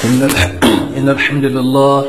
إن الح- إن الحمد لله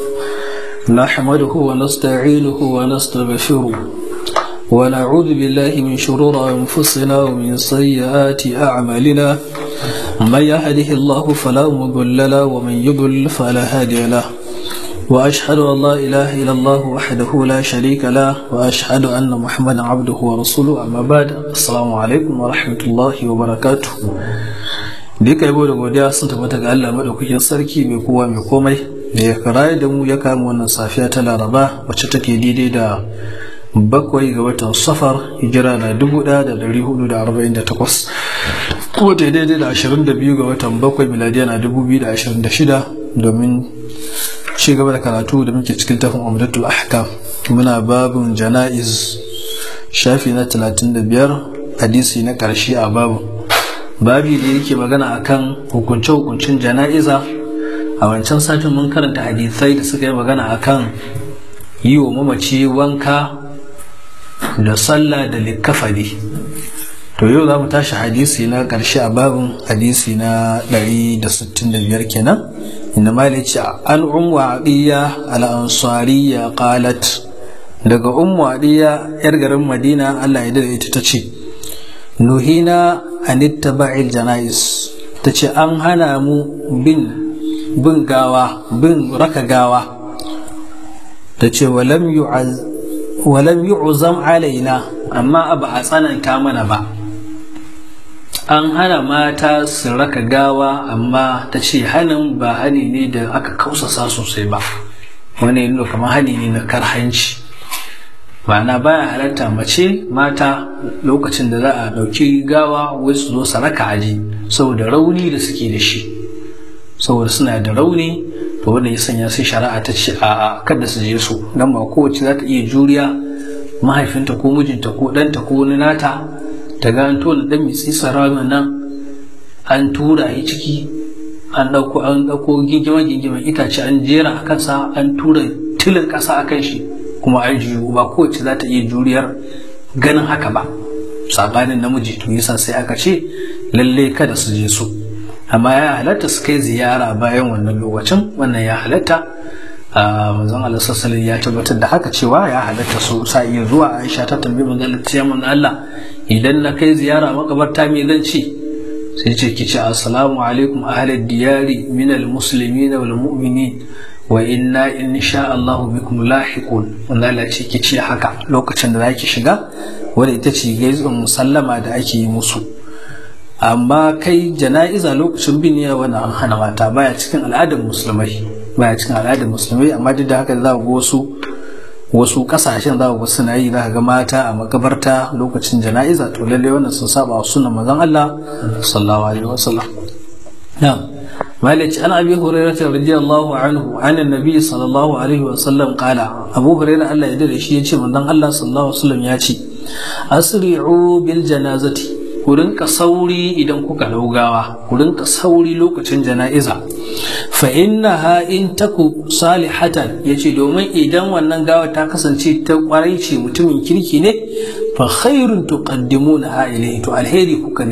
نحمده ونستعينه ونستغفره ونعوذ بالله من شرور أنفسنا ومن سيئات أعمالنا من يهده الله فلا مضل له ومن يضلل فلا هادي له وأشهد أن لا إله إلا الله وحده لا شريك له وأشهد أن محمدا عبده ورسوله أما بعد السلام عليكم ورحمة الله وبركاته duka yabo da godiya sun tabbata ga Allah madaukakin sarki mai kowa mai komai da ya karaye da mu ya kama wannan safiya ta laraba wacce take daidai da bakwai ga watan safar hijira na dubu ɗaya da dari hudu da arba'in da takwas kuma ta daidai da ashirin da biyu ga watan bakwai miladiya na dubu biyu da ashirin da shida domin ci gaba da karatu da muke cikin tafin umdatul ahkam muna babun jana'iz shafi na talatin da biyar hadisi na ƙarshe a babu babi da yake magana akan hukunce-hukuncin jana'iza a wancan satin mun karanta hadisai da suka yi magana akan yi wa mamaci wanka da sallah da likafani to yau za mu tashi hadisi na ƙarshe a babin hadisi na 165 kenan inda mali ce an ummu adiya al-ansariya qalat daga ummu adiya yar garin madina Allah ya dade ita ta ce nuhina an ittaba'il janais ta ce an hana mu bin bin gawa bin raka gawa ta ce walam yu'zam alaina amma ba a tsananta mana ba an hana mata su raka gawa amma ta ce hanin ba hani ne da aka kausasa sosai ba wani nuna kamar hani ne na karhanci ma'ana baya halatta mace mata lokacin da za a ɗauki gawa wai su zo su raka aji saboda rauni da suke da shi saboda suna da rauni to wanda ya sanya sai shari'a ta ce a kada su je su dan ba kowace za ta iya juriya mahaifinta ko mijinta ko ɗanta ko wani nata ta ga an tona ɗan mitsi saramin nan an tura yi ciki an ɗauko an ɗauko gingima gingiman itace an jera a kansa an tura tilin ƙasa a kan shi kuma an jiyo ba kowace za ta iya juriyar ganin haka ba sabanin namiji to yasa sai aka ce lalle kada su je su amma ya halatta su kai ziyara bayan wannan lokacin wannan ya halatta manzon Allah sallallahu ya tabbatar da haka cewa ya halatta su sa iya zuwa Aisha ta tambayi manzon Allah ta manzon Allah idan na kai ziyara makabarta me zan ce sai ce ki ce assalamu alaikum ahlal diyari minal muslimin wal mu'minin wa inna in sha Allah bikum lahiqun wanda Allah ce ki ce haka lokacin da zaki shiga wanda ita ce gaisuwar musallama da ake yi musu amma kai jana'iza lokacin biniya wani an hana mata baya cikin al'adar musulmai baya cikin al'adar musulmai amma duk da haka za ga wasu wasu kasashen za ga suna yi za ga mata a makabarta lokacin jana'iza to lalle wannan sun saba wa sunan manzon Allah sallallahu alaihi wasallam na'am مالك عن ابي هريره رضي الله عنه عن النبي صلى الله عليه وسلم قال ابو هريره الله يدري shi yace manzon Allah sallallahu alaihi wasallam ya ce asri'u bil janazati ku rinka sauri idan kuka daugawa ku rinka sauri lokacin jana'iza fa innaha in taku salihatan yace domin idan wannan gawa ta kasance ta kwarai ce mutumin kirki ne fa khairun tuqaddimuna ilayhi to alheri kuka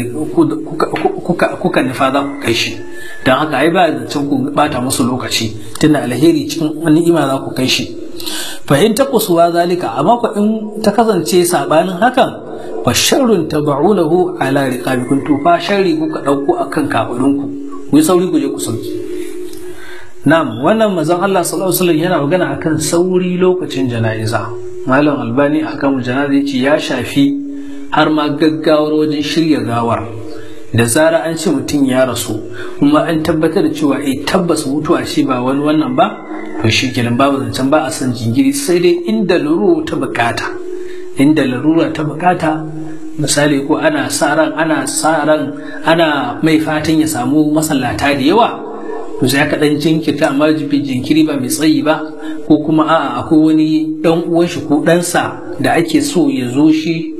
kuka kuka nufa za ku kai shi don haka ai ba zancen ku bata musu lokaci tunda alheri cikin wani ima za ku kai shi fa in ta kusuwa zalika amma ku in ta kasance sabanin hakan fa sharrun tabaunahu ala riqabikum to fa sharri kuka dauko akan kafadunku ku yi sauri ku je ku sauki na'am wannan manzon Allah sallallahu alaihi wasallam yana magana akan sauri lokacin jana'iza malam albani akan jana'iza yace ya shafi har ma gaggawar wajen shirya gawar da zara an ce mutum ya rasu kuma an tabbatar da cewa eh tabbas mutuwa ce ba wani wannan ba to shi kenan babu zancen ba a san jingiri sai dai inda larura ta bukata inda larura ta bukata misali ko ana sa ran ana sa ran ana mai fatan ya samu masallata da yawa to sai aka dan jinkirta amma jinkiri ba mai tsayi ba ko kuma a'a akwai wani dan uwan shi ko ɗansa da ake so ya zo shi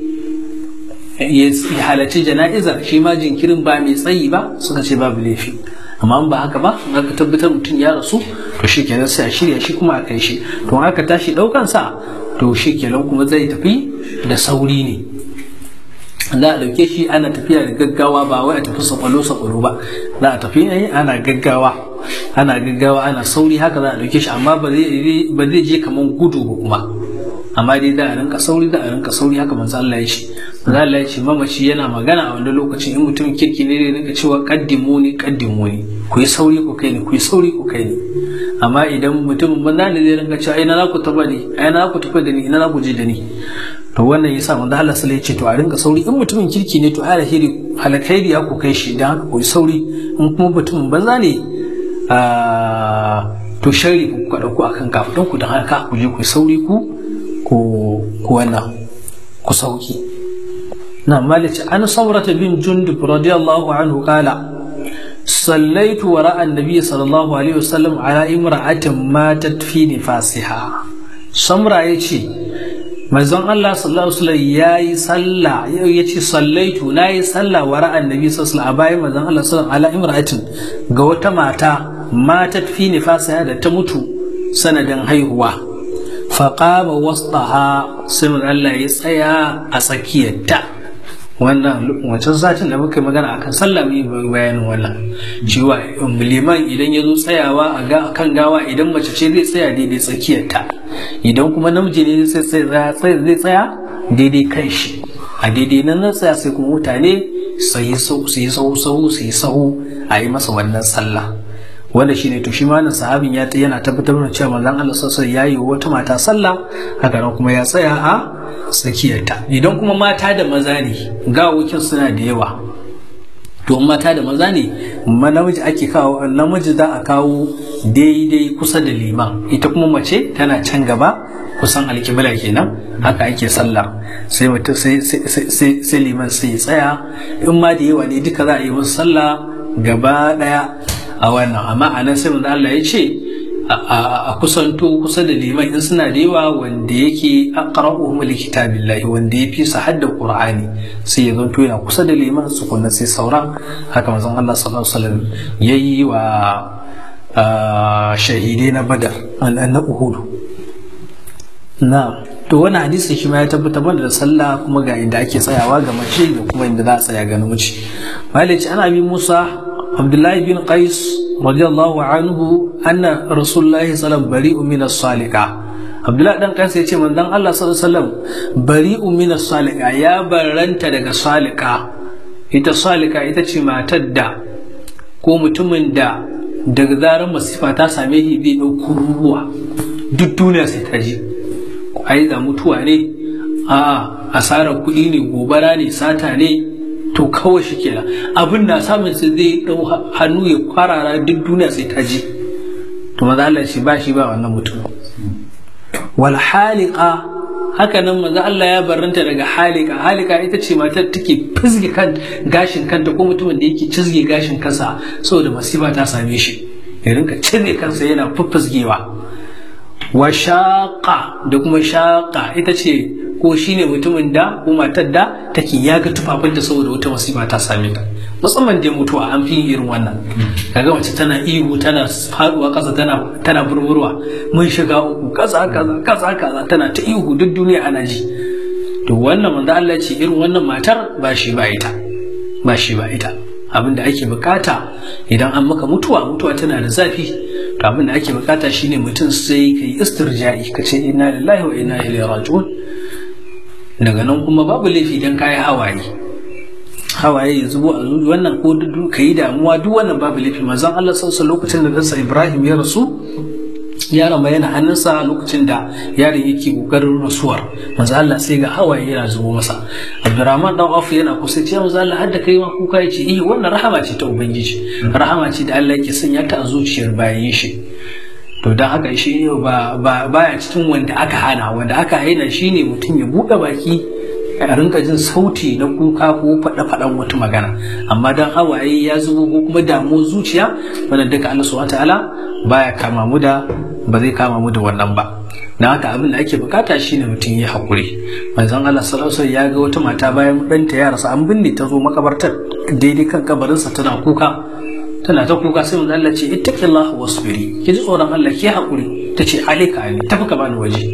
ya halarci jana'izar shi ma jinkirin ba mai tsayi ba suka ce babu laifi amma ba haka ba in aka tabbatar mutum ya rasu to shi kenan sai a shirya shi kuma a kai shi to aka tashi ɗaukan sa to shi kenan kuma zai tafi da sauri ne za a ɗauke shi ana tafiya da gaggawa ba wai a tafi sakwalo sakwalo ba za a tafi ne ana gaggawa ana gaggawa ana sauri haka za a ɗauke shi amma ba zai je kamar gudu ba kuma amma dai da a rinka sauri da a rinka sauri haka manzo Allah ya ce manzo Allah ya ce mamaci yana magana a wannan lokacin in mutum kirki ne zai rinka cewa qaddimuni qaddimuni ku yi sauri ku kai ni ku yi sauri ku kai ni amma idan mutum banza ne zai rinka cewa ina za ku taba ni ina za ku tafi da ni ina za ku je da ni to wannan yasa manzo Allah sallallahu alaihi ce to a rinka sauri in mutumin kirki ne to alheri halakairi ya ku kai shi dan haka ku yi sauri in kuma mutumin banza ne to sharri ku ka dauko akan kafin ku dan haka ku je ku yi sauri ku ku wannan ku sauki na malici an saurata bin jundub radiyallahu anhu kala صليت وراء النبي صلى الله عليه وسلم على امرأة ماتت في نفاسها سمرة يشي manzon Allah sallallahu alaihi wasallam yayi sallah yace sallaitu nayi sallah wa ra'an nabi sallallahu alaihi wasallam a bayan manzon Allah sallallahu alaihi wasallam ala imra'atin ga wata mata matat fi nifasiha da ta mutu sanadin haihuwa faqama wasdaha sai Allah ya tsaya a tsakiyarta wannan wancan satin da muka magana akan sallah mu yi bayanin wannan cewa liman idan ya zo tsayawa a kan gawa idan mace ce zai tsaya daidai tsakiyarta idan kuma namiji ne zai tsaya daidai kan shi a daidai nan na tsaya sai kuma mutane su yi sahu sahu su yi sahu a yi masa wannan sallah wanda shine to shi ma nan sahabin ya yana tabbatar da cewa manzon Allah sallallahu alaihi ya yi wata mata sallah haka nan kuma ya tsaya a tsakiyarta idan kuma mata da maza ne gawokin suna da yawa to mata da maza ne namiji ake kawo namiji za a kawo daidai kusa da liman ita kuma mace tana can gaba kusan alkibla kenan haka ake sallah sai mutum sai liman sai ya tsaya in ma da yawa ne duka za a yi musu sallah gaba daya a wannan amma a nan sai manzo Allah ya ce a kusanto kusa da liman in suna da yawa wanda yake aqra'uhum likitabillahi wanda ya fi su hadda qur'ani sai ya zanto yana kusa da liman su kunna sai sauran haka manzon Allah sallallahu alaihi wasallam yayi wa shahidai na badar na uhud na to wani hadisi shi ma ya tabbatar da sallah kuma ga inda ake tsayawa ga mace da kuma inda za a tsaya ga namiji malici ana bi musa abdullahi bin qais radiyallahu anhu anna rasulullahi sallallahu bari'u min as-salika abdullahi dan qais yace manzon Allah sallallahu alaihi wasallam bari'u min as-salika ya barranta daga salika ita salika ita ce matar da ko mutumin da daga zarar masifa ta same shi zai ɗauko ruwa duk duniya sai ta ji ai da mutuwa ne a asarar kuɗi ne gobara ne sata ne to kawai shi kenan abin na samun sai zai dau hannu ya kwarara duk duniya sai ta ji to maza Allah shi ba shi ba wannan mutum wal haliqa haka nan maza Allah ya barranta daga halika halika ita ce matar take fizge kan gashin kanta ko mutumin da yake cizge gashin kansa saboda masifa ta same shi ya rinka cizge kansa yana fuffuzgewa wa shaqa da kuma shaqa ita ce ko shine mutumin da ko matar da take yaga tufafinta saboda wata masifa ta same ta musamman da mutuwa an fi irin wannan kaga mace tana ihu tana faduwa kasa tana tana burburwa mun shiga uku kaza kaza kaza kaza tana ta ihu duk duniya ana ji to wannan manzo Allah ce irin wannan matar ba shi ba ita ba shi ba ita abin da ake bukata idan an maka mutuwa mutuwa tana da zafi to abin da ake bukata shine mutum sai ka yi istirja'i ka ce inna lillahi wa inna ilaihi raji'un daga nan kuma babu laifi dan kayi hawaye hawaye ya zubo a zuci wannan ko ka yi damuwa duk wannan babu laifi manzon Allah sallallahu lokacin da ɗansa Ibrahim ya rasu yaron ma yana hannunsa lokacin da yaron yake kokarin rasuwar manzo Allah sai ga hawaye yana zubo masa Abdurrahman dan Auf yana kusa ce manzo Allah hadda kai ma kuka yace eh wannan rahama ce ta ubangiji rahama ce da Allah yake sanya ta a zuciyar bayan shi to dan haka shi ba baya cikin wanda aka hana wanda aka haina shine mutum ya buɗe baki a rinka jin sauti na kuka ko faɗa faɗan wata magana amma dan hawaye ya zubo ko kuma damu zuciya wannan duka Allah subhanahu ta'ala baya kama mu da ba zai kama mu da wannan ba na haka abin da ake bukata shine mutum ya hakuri manzon Allah sallallahu alaihi ya ga wata mata bayan ɗanta ya rasa an binne ta zo makabartar daidai kan kabarinsa tana kuka tana ta kuka sai manzon Allah ce ittaqillah wasbiri ki ji tsoron Allah ki hakuri tace alika ali tafi ka bani waje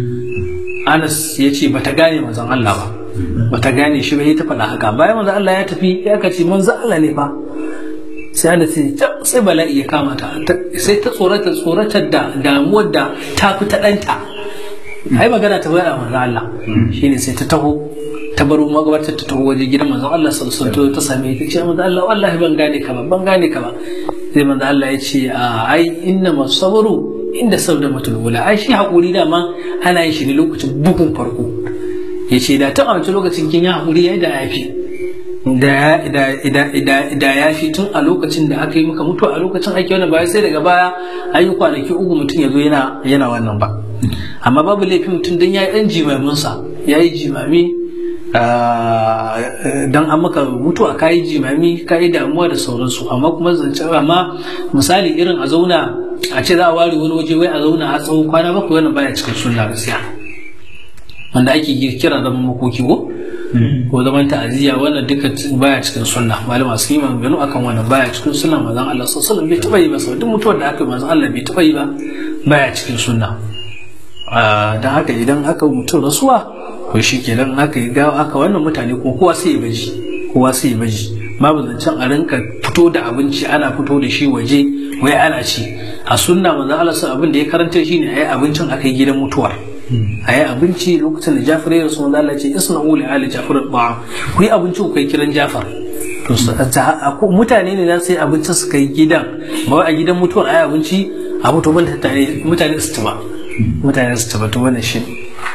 Anas ya ce bata gane manzon Allah ba bata gane shi ba ta faɗa haka bayan manzon Allah ya tafi ya kace manzon Allah ne fa sai ana ce sai bala'i ya kama ta sai ta tsorata tsoratar da damuwar da ta fi ta ɗanta ai magana ta bayar manzo Allah shine sai ta taho ta baro magabatar ta taho waje gidan manzo Allah sallallahu alaihi ta same ta ce manzo Allah wallahi ban gane ka ba ban gane ka ba sai manzo Allah ya ce ai inna masabru inda sabda mutul wula ai shi hakuri dama ana yin shi ne lokacin bugun farko ya ce da ta amince lokacin kin ya hakuri yayi da yafi da ya fi tun a lokacin da aka yi maka mutu a lokacin ake wani baya sai daga baya an yi kwanaki uku mutum ya zo yana wannan ba amma babu laifin mutum don ya yi ɗan jimaminsa ya yi jimami don an maka mutu a kayi jimami kayi damuwa da sauransu amma kuma zance amma misali irin a zauna a ce za a ware wani waje wai a zauna a tsawon kwana bakwai wannan baya cikin sunna gaskiya wanda ake kira zaman makoki ko ko zaman ta'aziyya wannan duka baya cikin sunna malama sun yi maganganu akan wannan baya cikin sunna manzon Allah sallallahu alaihi bai taba yi ba sau duk mutuwar da aka yi manzon Allah bai taba yi ba baya cikin sunna dan haka idan aka mutum rasuwa to shi kenan aka yi gawa aka wannan mutane kuma kowa sai ya baji kowa sai ya baji babu zancen a rinka fito da abinci ana fito da shi waje wai ana ci a sunna manzon Allah sun abin da ya karanta shine ayi abincin aka yi gidan mutuwar a yi abinci lokacin da jafar ya rasu wanda Allah ce isna uli ali jafar ba'a ku yi abinci ku kai kiran jafar to mutane ne za su yi abincin su kai gidan ba a gidan mutuwar a yi abinci a mutu ban mutane su tuba mutane su tuba to wannan shi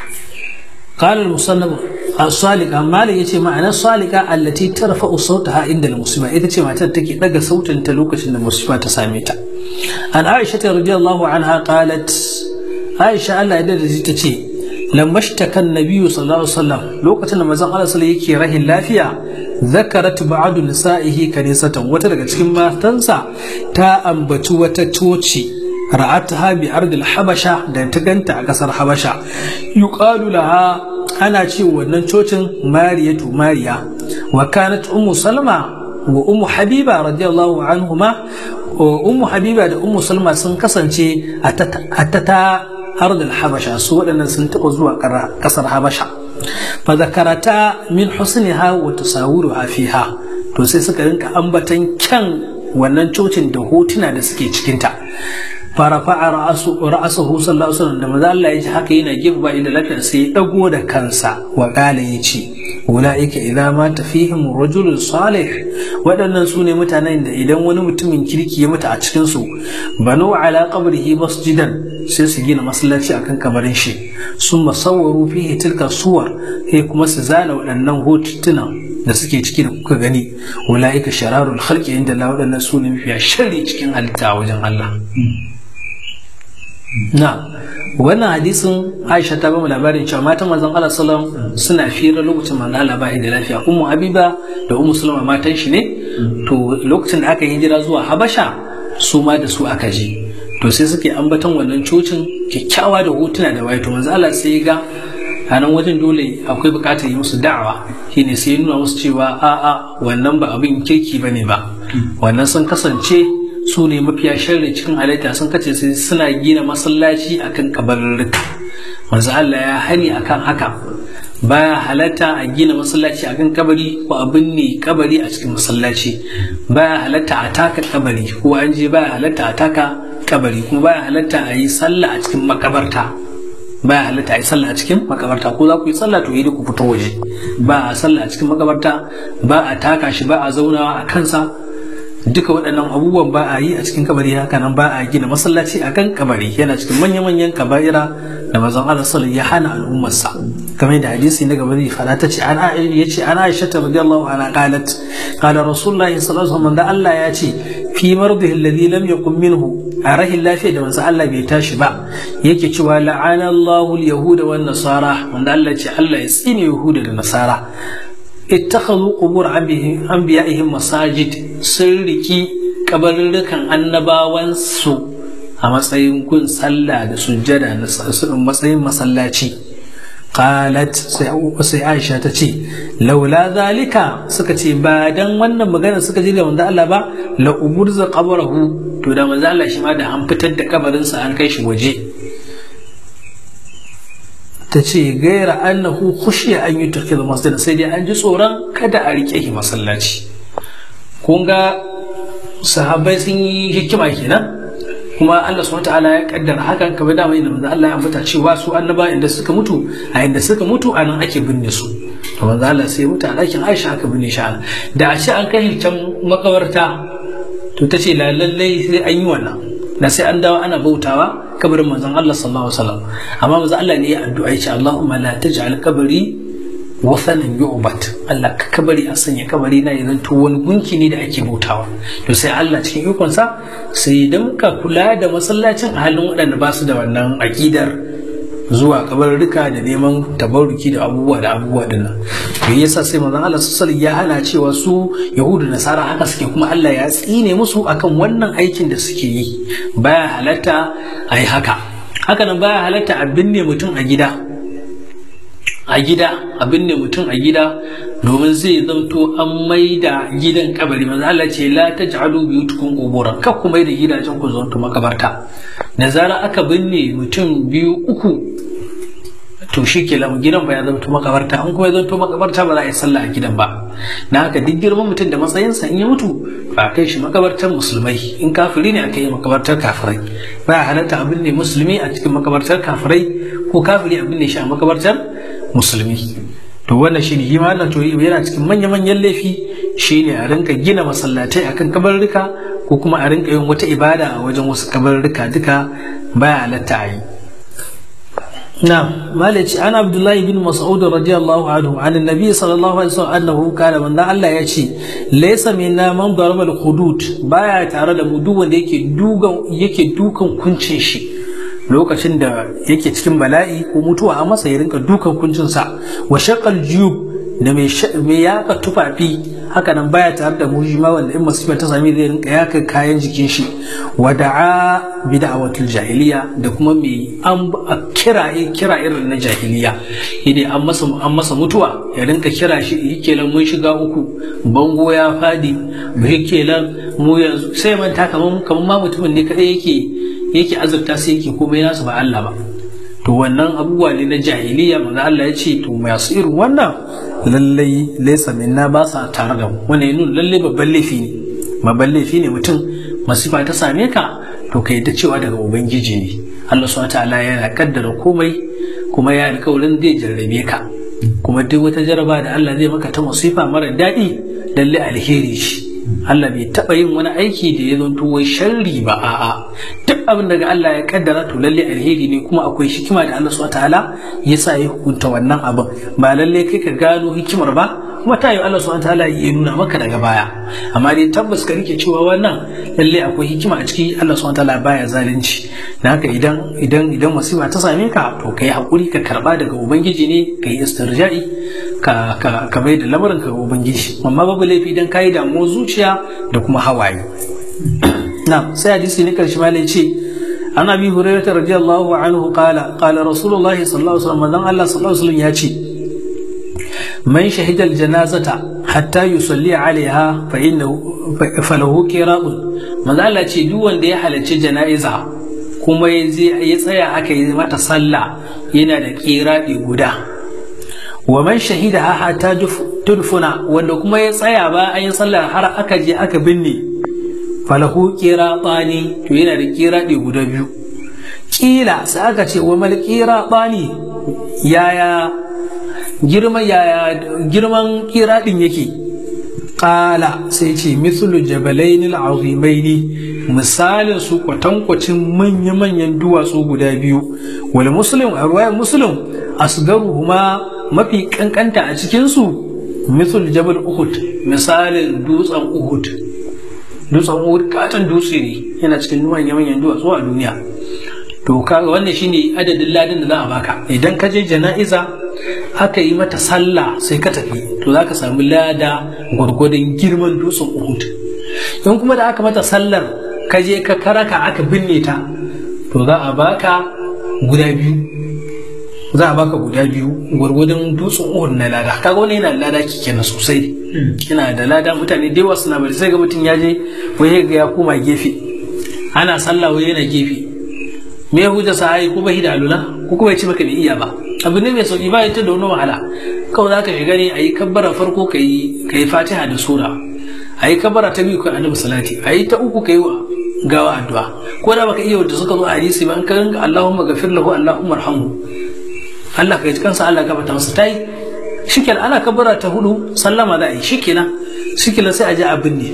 قال المصنف الصالقة مالك يتي معنى الصالقة التي ترفع صوتها عند المصيبة إذا تي معنى تكي دقى صوت تلوكة المصيبة تساميتا عن عائشة رضي الله عنها قالت aisha Allah ya da ta ce lamashtakan nabiyyu sallallahu alaihi wasallam lokacin da manzon Allah sallallahu yake rahin lafiya zakarat ba'du nisa'ihi kanisatan wata daga cikin matansa ta ambaci wata coci ra'ataha bi ardil habasha da ta ganta a kasar habasha yuqalu laha ana ce wannan cocin mariyatu mariya wa kanat ummu salma wa ummu habiba radiyallahu anhuma ummu habiba da ummu salma sun kasance a ta ardul habasha su waɗannan sun taɓa zuwa ƙasar habasha fa zakarata min husniha wa tasawiruha fiha to sai suka rinka ambatan kyan wannan cocin da hotuna da suke cikinta farafa'a ra'asahu sallallahu alaihi wasallam da maza Allah ya ji haka yana gefe inda lafiya sai ya dago da kansa wa kala ya ce ulaika idza mata fihim rajulun salih waɗannan su ne mutanen da idan wani mutumin kirki ya mutu a cikin su banu ala qabrihi masjidan sai su gina masallaci akan kabarin shi sun masawwaru fihi tilka suwar sai kuma su zana waɗannan hotunan da suke ciki da kuka gani ulaika shararul khalqi inda Allah waɗannan su ne mafiya sharri cikin halitta a wajen Allah na wannan hadisin aisha ta bamu labarin cewa matan manzon Allah sallam suna fira lokacin manzon Allah bai da lafiya ummu habiba da ummu sulama matan shi ne to lokacin da aka hijira zuwa habasha su ma da su aka je to sai suke ambaton wannan cocin kyakkyawa da hotuna da waye to manzon Allah sai ga a nan wajen dole akwai bukatar yi musu da'awa shine sai nuna musu cewa a'a wannan ba abin kirki bane ba wannan sun kasance su ne mafiya sharri cikin halitta sun kace sai suna gina masallaci akan kabarurruka manzo Allah ya hani akan haka baya halatta a gina masallaci akan kabari ko a binne kabari a cikin masallaci baya halatta a taka kabari ko an je baya halatta a taka kabari kuma baya halatta a yi sallah a cikin makabarta baya halatta a yi sallah a cikin makabarta ko za ku yi sallah to yi ku fito waje ba a sallah a cikin makabarta ba a taka shi ba a zaunawa a kansa duka waɗannan abubuwan ba a yi a cikin kabari haka nan ba a gina masallaci a kan kabari yana cikin manya-manyan kaba'ira da mazan Allah sallallahu ya hana al'ummarsa kamar da hadisi na gaba zai fada ta ce an ya ce an Aisha ta radiyallahu anha qalat qala rasulullahi sallallahu alaihi wasallam da Allah ya ce fi mardihi alladhi lam yakun minhu a rahin lafiya da manzo Allah bai tashi ba yake cewa la'ana Allahu al-yahuda wan nasara wanda Allah ce Allah ya tsine yahuda da nasara ittakhadhu qubur anbiya'ihim masajid sun riki kabarurrukan annabawan su a matsayin kun sallah da sujjada na matsayin masallaci qalat sai Aisha ta ce laula zalika suka ce ba dan wannan magana suka ji da manzo Allah ba la uburza qabrahu to da manzo Allah shi ma da an fitar da kabarinsa an kai shi waje ta ce gaira annahu khushiya an yi tafi da masjid sai dai an ji tsoron kada a rike shi masallaci kun ga sahabbai sun yi hikima kenan kuma Allah subhanahu wataala ya kaddara hakan kamar da mai manzo Allah ya ambata cewa su annaba inda suka mutu a inda suka mutu a nan ake binne su to manzo Allah sai mutu a ɗakin Aisha aka binne shi da a ce an kai can makabarta to ta ce lallai sai an yi wannan da sai an dawo ana bautawa kabarin manzon Allah sallallahu alaihi wasallam amma manzo Allah ne ya addu'a ya ce Allahumma la taj'al qabri wasanin yu'bat Allah ka kabari a sanya kabari na ya zanto wani gunki ne da ake bautawa to sai Allah cikin ikonsa sai idan ka kula da masallacin a halin waɗanda ba su da wannan aƙidar zuwa kabarurruka da neman tabarruki da abubuwa da abubuwa din nan to yasa sai manzon Allah sallallahu ya hana cewa su yahudu nasara haka suke kuma Allah ya tsine musu akan wannan aikin da suke yi baya halatta a yi haka haka nan baya halatta a binne mutum a gida a gida abin ne mutum a gida domin zai zamto an mai da gidan kabari manzo Allah ce la taj'alu biyutukum quburan kar ku mai da gidajen ku zanto makabarta da zara aka binne mutum biyu uku to shi ke lamu gidan ba ya zanto makabarta an kuma ya zanto makabarta ba za a yi sallah a gidan ba na haka duk girman mutum da matsayinsa in ya mutu ba kai shi makabartar musulmai in kafiri ne aka yi makabartar kafirai ba halatta abin ne musulmi a cikin makabartar kafirai ko kafiri abin ne shi a makabartar musulmi to wannan shi ne hima Allah to yana cikin manya-manyan laifi shi ne a rinka gina masallatai akan kabarruka ko kuma a rinka yin wata ibada a wajen wasu kabarruka duka baya halatta a yi نعم مالك أنا عبد الله بن مسعود رضي الله عنه عن النبي صلى الله عليه وسلم أنه قال من الله يشي ليس منا من ضرب الخدود بايا تare da mu duk wanda yake dugan yake dukan kuncin shi lokacin da yake cikin bala'i ko mutuwa a masa ya rinka dukan kuncinsa wa shaqal juyub da mai yaka tufafi haka nan baya tare da mu ma wanda in masifa ta sami zai rinka yaka kayan jikin shi wa da'a bi da'awatul jahiliya da kuma mai an kira kira irin na jahiliya yadda an masa an masa mutuwa ya rinka kira shi yake lan mun shiga uku bango ya fadi yake lan mu yanzu sai manta kaman kaman ma mutumin ne kadai yake yake azurta sai yake komai nasu ba Allah ba to wannan abubuwa ne na jahiliya manzo Allah ya ce to masu irin wannan lallai laisa minna ba sa tare da mu wannan ya nuna lallai babban laifi ne babban laifi ne mutum masifa ta same ka to ka yadda cewa daga ubangiji ne Allah subhanahu ta'ala yana kaddara komai kuma ya alƙawarin zai jarrabe ka kuma duk wata jaraba da Allah zai maka ta masifa mara daɗi lallai alheri ce Allah bai taɓa yin wani aiki da ya zanto wai sharri ba a'a duk abin daga Allah ya kaddara to lalle alheri ne kuma akwai hikima da Allah subhanahu ta'ala ya sa ya hukunta wannan abin ba lalle kai ka gano hikimar ba kuma ta yi Allah subhanahu ta'ala ya nuna maka daga baya amma dai tabbas ka rike cewa wannan lalle akwai hikima a ciki Allah subhanahu ta'ala baya zalunci dan haka idan idan idan musiba ta same ka to kai hakuri ka karba daga ubangiji ne kai istirja'i ka ka ka mai da lamarin ka ga ubangiji amma babu laifi idan kai damuwar zuciya da kuma hawaye نعم سادس نكر شمال شيء عن ابي هريره رضي الله عنه قال قال رسول الله صلى الله عليه وسلم من الله صلى الله عليه وسلم ياتي من شهد الجنازة حتى يصلي عليها فإنه فله كراب من الله ياتي duk wanda ya halarci jana'iza kuma ya tsaya aka yi mata sallah yana da kiraɗi guda wa man shahida hatta tudfuna wanda kuma ya tsaya ba an yi sallar har aka je aka binne falahu kira tsani to yana da kira ɗi guda biyu ƙila sai aka ce wa mal kira tsani yaya girman yaya girman kira ɗin yake ƙala sai ce mithlu jabalaini al'azimaini misalin su kwatankwacin manya-manyan duwatsu guda biyu wal muslim a ruwayar muslim asgaruhuma mafi kankanta a cikinsu mithlu jabal uhud misalin dutsen uhud dutsen uhud katon dutse ne yana cikin manyan manyan duwatsu a duniya to kaga wannan shine adadin ladin da za a baka idan ka je jana'iza aka yi mata sallah sai ka tafi to za ka samu lada gwargwadon girman dutsen uhud in kuma da aka mata sallar ka je ka karaka aka binne ta to za a baka guda biyu za a baka guda biyu gwargwadon dutsen uhud na lada kaga wani yana lada kenan sosai yana da lada mutane da yawa suna bari sai ga mutum ya je wai ga ya koma gefe ana sallah wai yana gefe me ya hujja sa ai ko bai da alula ko kuma ya ce maka bai iya ba abu ne mai sauki ba ita da wani wahala kawai za ka shiga ne a yi kabbara farko ka yi fatiha da sura a yi kabara ta biyu kai annabi salati a yi ta uku kai wa gawa addu'a ko da baka iya wanda suka zo a hadisi ba an ka ringa Allahumma ghafir lahu Allahumma arhamhu Allah ka yi kansa Allah ka bata masa tai shikenan ana kabara ta hudu sallama za a yi shikenan shikenan sai a je a binne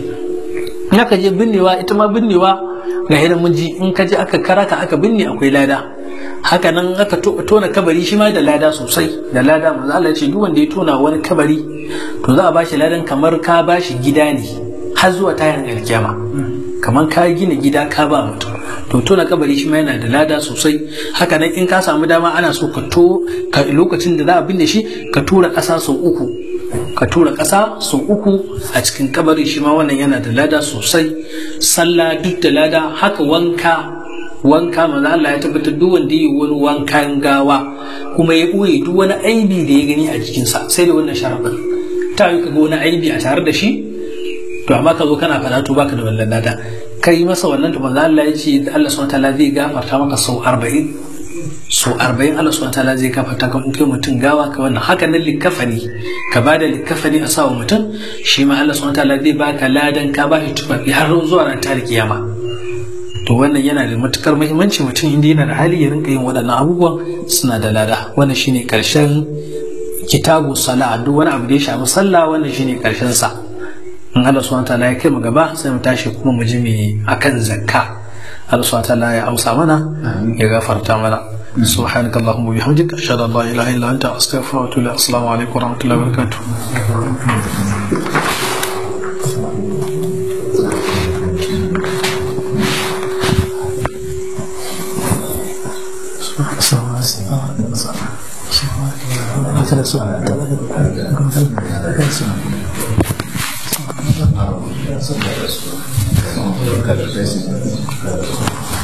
in aka je binnewa ita ma binnewa ga hidan mun ji in ka je aka karaka aka binne akwai lada haka nan aka tona kabari shi ma da lada sosai da lada manzo Allah ya ce duk wanda ya tona wani kabari to za a bashi ladan kamar ka bashi gida ne har zuwa tayin alkiyama kamar ka gina gida ka ba mutum to tona kabari shi ma yana da lada sosai haka nan in ka samu dama ana so ka to ka lokacin da za a binne shi ka tura ƙasa sau uku ka tura ƙasa sau uku a cikin kabari shi ma wannan yana da lada sosai sallah duk da lada haka wanka wanka manzo Allah ya tabbatar duk wanda yi wani wankan gawa kuma ya ɓoye duk wani aibi da ya gani a jikinsa sai da wannan sharaɗin ta yi ka ga wani aibi a tare da shi to amma ka zo kana faɗa to baka da wannan lada ka yi masa wannan to manzo Allah ya ce Allah subhanahu wataala zai gafarta maka sau arba'in sau arba'in Allah subhanahu wataala zai gafarta ka in kai mutum gawa ka wannan haka nan likafani ka bada likafani a sawa mutum shi ma Allah subhanahu wataala zai baka ladan ka ba shi tufafi har zuwa ran tare kiyama to wannan yana da matukar muhimmanci mutum inda yana da hali ya rinka yin waɗannan abubuwan suna da lada wannan shine karshen kitabu sala duk wani abu da ya shafi sallah wannan shine karshen sa in Allah subhanahu wataala ya kai mu gaba sai mu tashi kuma mu ji me akan zakka Allah subhanahu wataala ya amsa mana ya gafarta mana سبحانك اللهم وبحمدك أشهد أن لا إله إلا أنت أستغفرك وأتوب إليك السلام عليكم ورحمة الله وبركاته Gracias.